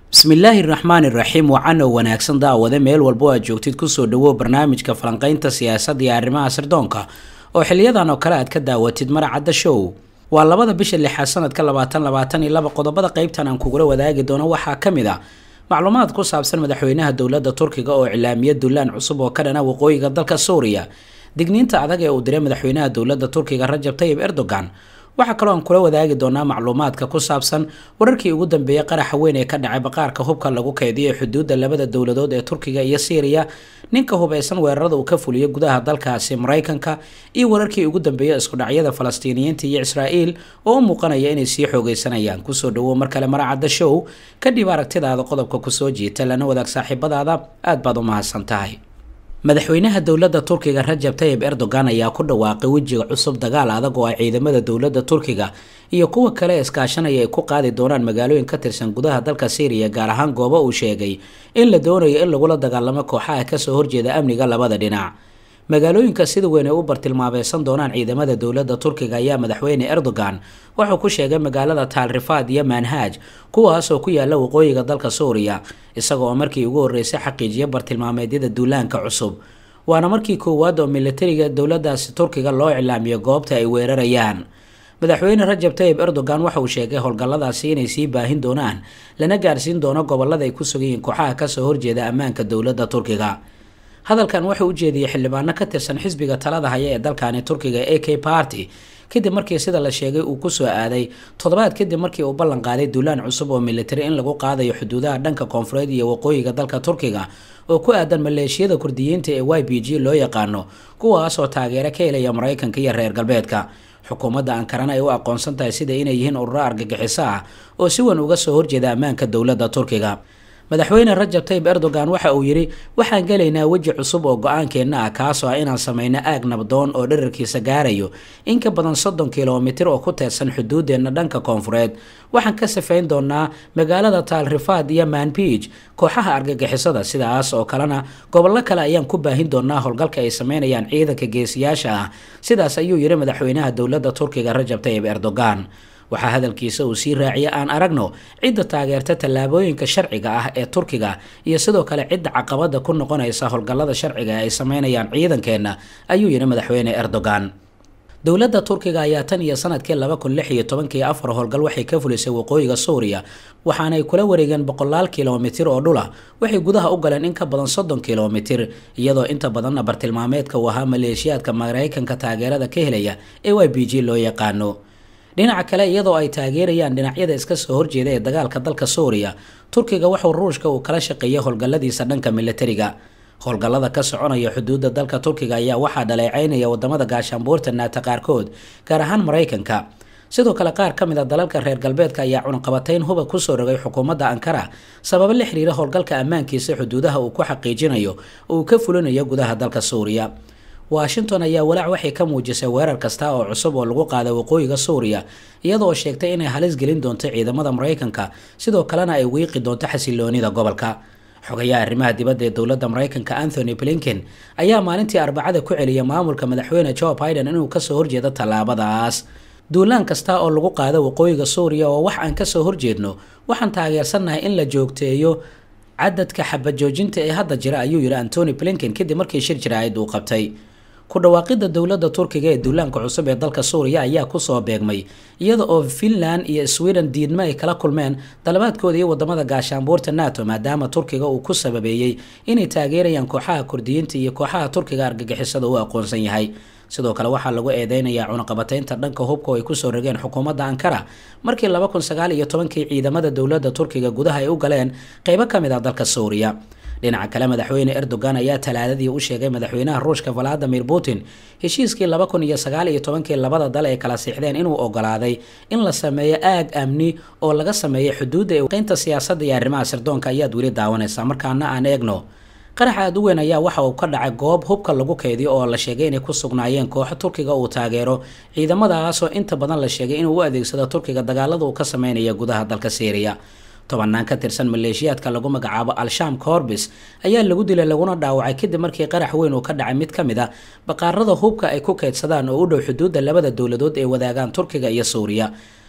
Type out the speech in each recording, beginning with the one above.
bismillaahi raxmaani raxiim wacan oo wanaagsan daawade meel walbo aad joogtid kusoo dhawow barnaamijka falanqaynta siyaasadda iyo arrimaha sirdoonka oo xiliyadan oo kale aad ka daawatid maracadda show waa labada bisha lixaad sanadka labaatan labaatan iyo laba qodobada qeybtan aan kugula wadaagi doono waxaa ka mid a macluumaad ku saabsan madaxweynaha dowladda turkiga oo iclaamiya dulaan cusub oo ka dhana waqooyiga dalka suuriya digniinta adag ee uu diray madaxweynaha dowladda turkiga rajab tayib erdogan waxaa kaloo aan kula wadaagi doonaa macluumaadka ku saabsan wararkii ugu dambeeyay qaraxa weyn ee ka dhacay baqaarka hubka lagu keydiyo ee xuduudda labada dowladood ee turkiga iyo syriya ninka hubeysan weerarada uu ka fuliyo gudaha dalkaasi maraykanka iyo wararkii ugu dambeeya iskudhacyada falastiiniyiinta iyo israa'iil oo u muuqanaya inay sii xoogeysanayaan kusoo dhawow mar kale maracadda show kadhib aragtidaada qodobka kusoo jiita lana wadaag saaxiibadaada aad baad u mahadsan tahay madaxweynaha dowladda turkiga rajab tayib erdogan ayaa ku dhawaaqay wejiga cusub dagaal adag oo ay ciidamada dowladda turkiga iyo kuwa kale iskaashanaya ay ku qaadi doonaan magaalooyin ka tirsan gudaha dalka syriya gaar ahaan goobo uu sheegay in la doonayo in lagula dagaalamo kooxaha kasoo horjeeda amniga labada dhinac magaalooyinka sida weyn ay u bartilmaameysan doonaan ciidamada dowladda turkiga ayaa madaxweyne erdogan wuxuu ku sheegay magaalada taalrifaad iyo manhaj kuwaas oo ku yaala waqooyiga dalka suuriya isaga oo markii ugu horreysay xaqiijiya bartilmaameedyada duulaanka cusub waana markii koowaad oo militariga dowladaasi turkiga loo iclaamiyo goobta ay weerarayaan madaxweyne rajab tayib erdogan waxa uu sheegay howlgalladaasi inay sii baahin doonaan lana gaarsiin doono gobolada ay ku sugayihiin kooxaha kasoo horjeeda ammaanka dowladda turkiga hadalkan wuxuu u jeediyey xildhibaano ka tirsan xisbiga talada haya ee dalkani turkiga a k party kadib markii sida la sheegay uu kusoo aaday toddobaad kadib markii uu ballan qaaday duulaan cusub oo militari in lagu qaadayo xuduudaha dhanka koonfureed iyo waqooyiga dalka turkiga oo ku aadan maleeshiyada kurdiyiinta ee y b g loo yaqaano kuwaas oo taageero ka helaya maraykanka iyo reer galbeedka xukuumadda ankarana ay u aqoonsan tahay sida inay yihiin ururo argagixiso ah oo si weyn uga soo horjeeda ammaanka dowladda turkiga madaxweyne rajab tayib erdogan waxa uu yidhi waxaan gelaynaa weji cusub oo go-aankeenna ah kaasoo ah inaan samayno aag nabdoon oo dherarkiisa gaarayo in ka badan soddon kilomitir oo ku teedsan xuduudeenna dhanka koonfureed waxaan ka safayn doonaa magaalada taalrifaad iyo manbij kooxaha argagixisada sidaas oo kalena gobollo kale ayaan ku baahin doonaa howlgalka ay sameynayaan ciidanka geesiyaasha ah sidaas ayuu yidhi madaxweynaha dowladda turkiga rajab tayib erdogan waxaa hadalkiisa uu sii raaciyay aan aragno cidda taageerta tallaabooyinka sharciga ah ee turkiga iyo sidoo kale cidda caqabada ku noqonaysa howlgallada sharciga ee ay sameynayaan ciidankeenna ayuu yidhi madaxweyne erdogan dowladda turkiga ayaa tan iyo sanadkii laba kun lix iyo tobankii afar howlgal waxay ka fulisay waqooyiga suuriya waxaanay kula wareegeen boqolaal kilomitir oo dhula waxay gudaha u galeen in ka badan soddon kilomitir iyadoo inta badanna bartilmaameedka uu ahaa maleeshiyaadka maraykanka taageerada ka helaya ee y b g loo yaqaano dhinaca kale iyadoo ay taageerayaan dhinacyada iska soo horjeeda ee dagaalka dalka suuriya turkiga waxuu ruushka uu kala shaqeeyay howlgalladiisa dhanka militariga howlgallada ka soconaya xuduudda dalka turkiga ayaa waxaa dhaleecaynaya wadamada gaashaanbuurta naata qaarkood gaar ahaan maraykanka sidoo kale qaar ka mid a dalalka reer galbeedka ayaa cunaqabatayn huba kusoo rogay xukuumadda ankara sababo la xiriira howlgalka ammaankiisa xuduudaha uu ku xaqiijinayo oo uu ka fulinayo gudaha dalka suuriya washington ayaa walaac waxay ka muujisay weerar kasta oo cusub oo lagu qaaday waqooyiga suuriya iyadoo sheegtay inay halis gelin doonto ciidamada maraykanka sidoo kalena ay wiiqi doonto xasiloonida gobolka xogayaha arrimaha dibadda ee dowladda maraykanka anthony blinken ayaa maalintii arbacada ku celiyay maamulka madaxweyne joe biden inuu kasoo horjeedo tallaabadaas duulaan kasta oo lagu qaado waqooyiga suuriya oo wax aan kasoo horjeedno waxaan taageersannahay in la joogteeyo cadadka xabajoojinta ee hadda jira ayuu yidhi antony blinken kadib markii shir jaraa'id uu qabtay ku dhawaaqidda dowladda turkiga ee duulaanka cusub ee dalka suuriya ayaa kusoo beegmay iyada oo finland iyo sweden diidmo ay kala kulmeen dalabaadkooda iyo wadamada gaashaanbuurta nato maadaama turkiga uu ku sababeeyey inay taageerayaan kooxaha kurdiyiinta iyo kooxaha turkiga argagixisada u aqoonsan yahay sidoo kale waxaa lagu eedeynayaa cunaqabataynta dhanka hubka oo ay kusoo rogeen xukuumadda ankara markii laba kun sagaal iyo tobankii ciidamada dowladda turkiga gudaha ay u galeen qeybo ka mid ah dalka suuriya dhinaca kale madaxweyne erdogan ayaa talaadadii u sheegay madaxweynaha ruushka valadimir putin heshiiskii laba kun iyo sagaal iyo tobankii labada dal ay kala siixdeen inuu ogolaaday in la sameeyo aag amni oo laga sameeyo xuduudda eeqeynta siyaasadda iyo arrimaha sirdoonka ayaad weli daawanaysaa markaana aan eegno qarax aada u weyn ayaa waxa uu ka dhacay goob hubka lagu keydiyo oo la sheegay inay ku sugnaayeen kooxo turkiga uu taageero ciidamadaasoo inta badan la sheegay inuu u adeegsado turkiga dagaalada uu ka sameynaya gudaha dalka syriya tobanaan ka tirsan maleeshiyaadka lagu magacaabo al-sham corbis ayaa lagu dilay laguna dhaawacay kadib markii qarax weyn uu ka dhacay mid ka mid a baqaarada hubka ay ku keydsadaan oo u dhow xuduudda labada dowladood ee wadaagaan turkiga iyo suuriya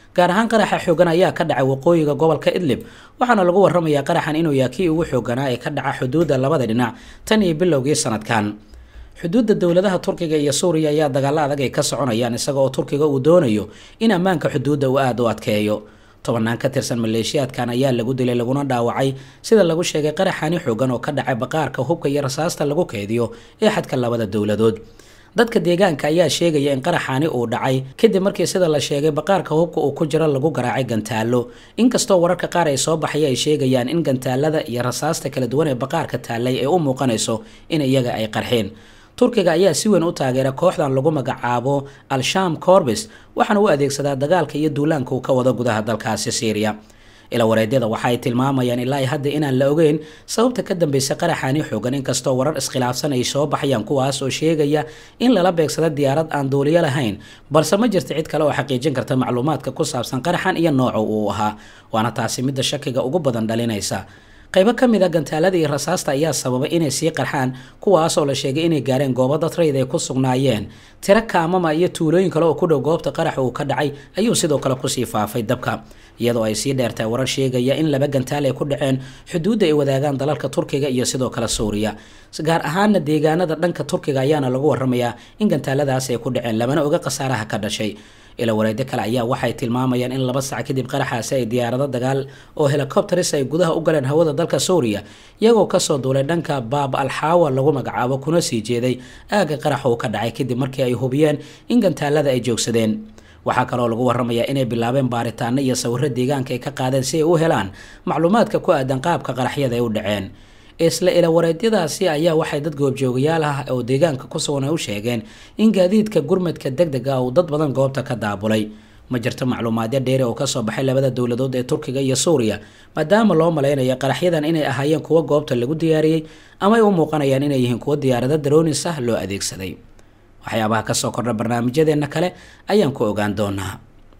gaar ahaan qaraxa xoogan ayaa ka dhacay waqooyiga gobolka idlib waxaana lagu waramayaa qaraxan inuu yahay kii ugu xooganaa ee ka dhaca xuduudda labada dhinac tan iyo bilowgii sanadkan xuduudda dowladaha turkiga iyo suuriya ayaa dagaalo adag ay ka soconayaan isaga oo turkiga uu doonayo in ammaanka xuduudda uu aada u adkeeyo tobanaan ka tirsan maleeshiyaadkan ayaa lagu dilay laguna dhaawacay sida lagu sheegay qaraxani xoogan oo ka dhacay baqaarka hubka iyo rasaasta lagu keydiyo ee xadka labada dowladood dadka deegaanka ayaa sheegaya in qaraxaani uu dhacay kadib markii sida la sheegay baqaarka hubka uu ku jiro lagu garaacay gantaalo inkastoo wararka qaar ay soo baxaya ay sheegayaan in gantaalada iyo rasaasta kala duwan ee baqaarka taallay ay u muuqanayso in iyaga ay qarxeen turkiga ayaa si weyn u taageera kooxdan lagu magacaabo al-sham corbis waxaana u adeegsadaa dagaalka iyo duulaanka uu ka wado gudaha dalkaasi syriya ila wareedyada waxa ay tilmaamayaan ilaa hadda inaan la ogeyn sababta ka dambaysa qaraxaani xoogan inkastoo warar iskhilaafsan ay soo baxayaan kuwaas oo sheegaya in lala beegsada diyaarad aan duuliyo lahayn balse ma jirta cid kale oo xaqiijin karta macluumaadka ku saabsan qaraxan iyo nooca uu ahaa waana taasi midda shakiga ugu badan dhalinaysa qaybo ka mid a gantaalada iyo rasaasta ayaa sababay inay sii qarxaan kuwaasoo la sheegay inay gaareen goobo dad rayd ay ku sugnaayeen tiro kaamama iyo tuulooyin kale oo ku dhow goobta qaraxa uu ka dhacay ayuu sidoo kale kusii faafay dabka iyadoo ay sii dheertahay warar sheegaya in laba gantaal ay ku dhaceen xuduudda ay wadaagaan dalalka turkiga iyo sidoo kale suuriya gaar ahaana deegaanada dhanka turkiga ayaana lagu waramayaa in gantaaladaas ay ku dhaceen lamana oga khasaaraha ka dhashay ila wareedyo kale ayaa waxay tilmaamayaan in laba sac kadib qaraxaasi ay diyaarado dagaal oo helicopteris ay gudaha u galeen hawada dalka suuriya iyagoo kasoo duulay dhanka baab alxaawa lagu magacaabo kuna sii jeeday aagga qarax uu ka dhacay kadib markii ay hubiyeen in gantaalada ay joogsadeen waxaa kaloo lagu waramayaa inay bilaabeen baaritaano iyo sawiro deegaanka ay ka qaadeen si ay u helaan macluumaadka ku aadan qaabka qaraxyada ay u dhaceen isla ila wareedyadaasi ayaa waxay dad goobjoogayaal ah oo deegaanka ku sugan ay u sheegeen in gaadiidka gurmadka deg deg ah uu dad badan goobta ka daabulay ma jirto macluumaadyo dheeri oo kasoo baxay labada dowladood ee turkiga iyo suuriya maadaama loo malaynayo qaraxyadan inay ahaayeen kuwo goobta lagu diyaariyey ama ay u muuqanayaan inay yihiin kuwo diyaarado daroonis ah loo adeegsaday waxyaabaha kasoo kordha barnaamijyadeenna kale ayaan ku ogaan doonaa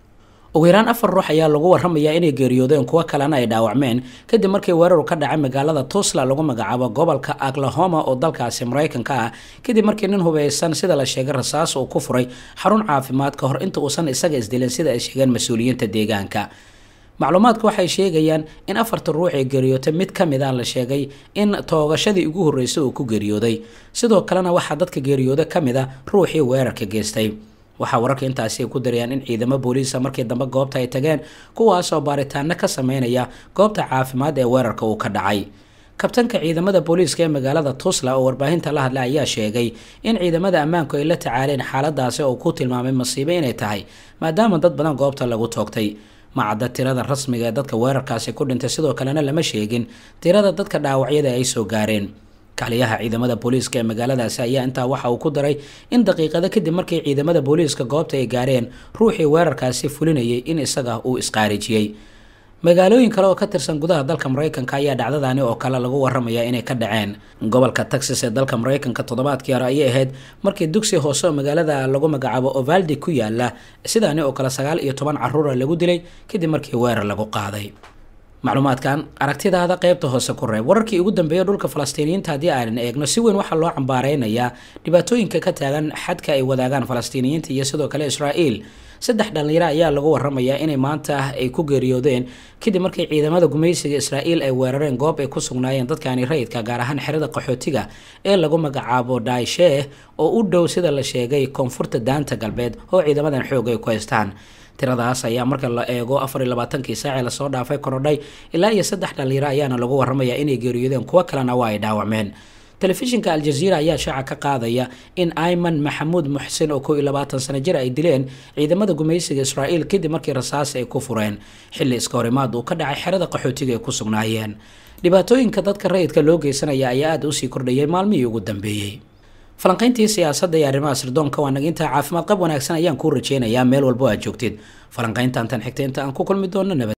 ugu yaraan afar ruux ayaa lagu waramayaa inay geeriyoodeen kuwo kalena ay dhaawacmeen kadib markii weeraru ka dhacay magaalada tusla lagu magacaabo gobolka oklahoma oo dalkaasi maraykanka ah kadib markii nin hubeysan sida la sheegay rasaas uu ku furay xarun caafimaad ka hor inta uusan isaga isdilin sida ay sheegeen mas-uuliyiinta deegaanka macluumaadku waxay sheegayaan in afarta ruux ee geeriyootay mid ka mid a la sheegay in toogashadii ugu horreysay uu ku geeriyooday sidoo kalena waxaa dadka geeriyooda ka mid a ruuxii weerarka geystay waxaa wararka intaasi ay ku darayaan in ciidamo booliisa markii dambe goobta ay tageen kuwaasoo baaritaano ka sameynaya goobta caafimaad ee weerarka uu ka dhacay kabtanka ciidamada booliiska ee magaalada tusla oo warbaahinta la hadlay ayaa sheegay in ciidamada ammaanku ay la tacaaleen xaaladaasi oo ku tilmaamay masiibo inay tahay maadaama dad badan goobta lagu toogtay macadda tirada rasmiga ee dadka weerarkaasi ku dhintay sidoo kalena lama sheegin tirada dadka dhaawacyada ay soo gaareen kaliyaha ciidamada booliiska ee magaaladaasi ayaa intaa waxa uu ku daray in daqiiqado kadib markii ciidamada booliiska goobta ay gaareen ruuxii weerarkaasi fulinayay in isaga uu isqaarijiyey magaalooyin kale oo ka tirsan gudaha dalka maraykanka ayaa dhacdadani oo kale lagu waramayaa inay ka dhaceen gobolka texas ee dalka maraykanka toddobaadkii hore ayay ahayd markii dugsi hoose oo magaalada lagu magacaabo ovaldi ku yaala sidaani oo kale sagaal iyo toban caruura lagu dilay kadib markii weerar lagu qaaday macluumaadkan aragtidaada qeybta hoose ku reeb wararkii ugu dambeeya dhulka falastiiniyiinta haddii aanan eegno si weyn waxaa loo cambaareynayaa dhibaatooyinka ka taagan xadka ay wadaagaan falastiiniyiinta iyo sidoo kale israa'iil saddex dhallinyaro ayaa lagu waramayaa inay maanta ay ku geeriyoodeen kadib markii ciidamada gumaysiga israa'iil ay weerareen goob ay ku sugnaayeen dadkani rayidka gaar ahaan xerada qaxootiga ee lagu magacaabo daisheh oo u dhow sida la sheegay koonfurta daanta galbeed oo ciidamadan xoog ay ku haystaan tiradaas ayaa marka la eego afar iyo labaatankii saacee lasoo dhaafay korodhay ilaa iyo saddex dhallinyaro ayaana lagu waramayaa inay geeriyoodeen kuwo kalena waa ay dhaawacmeen telefishinka aljaziira ayaa shaaca ka qaadaya in ayman maxamuud muxsin oo kow iyo labaatan sano jir ay dileen ciidamada gumaysiga israa'iil kadib markii rasaas ay ku fureen xilli iska horimaad uu ka dhacay xerada qaxootiga ay ku sugnaayeen dhibaatooyinka dadka rayidka loo geysanaya ayaa aada usii kordhayay maalmihii ugu dambeeyey falanqayntii siyaasadda iyo arrimaha sirdoonka waa naginta caafimaad qab wanaagsan ayaan kuu rajeynayaa meel walbo aad joogtid falanqayntan tan xigta inta aan ku kulmi doono nabad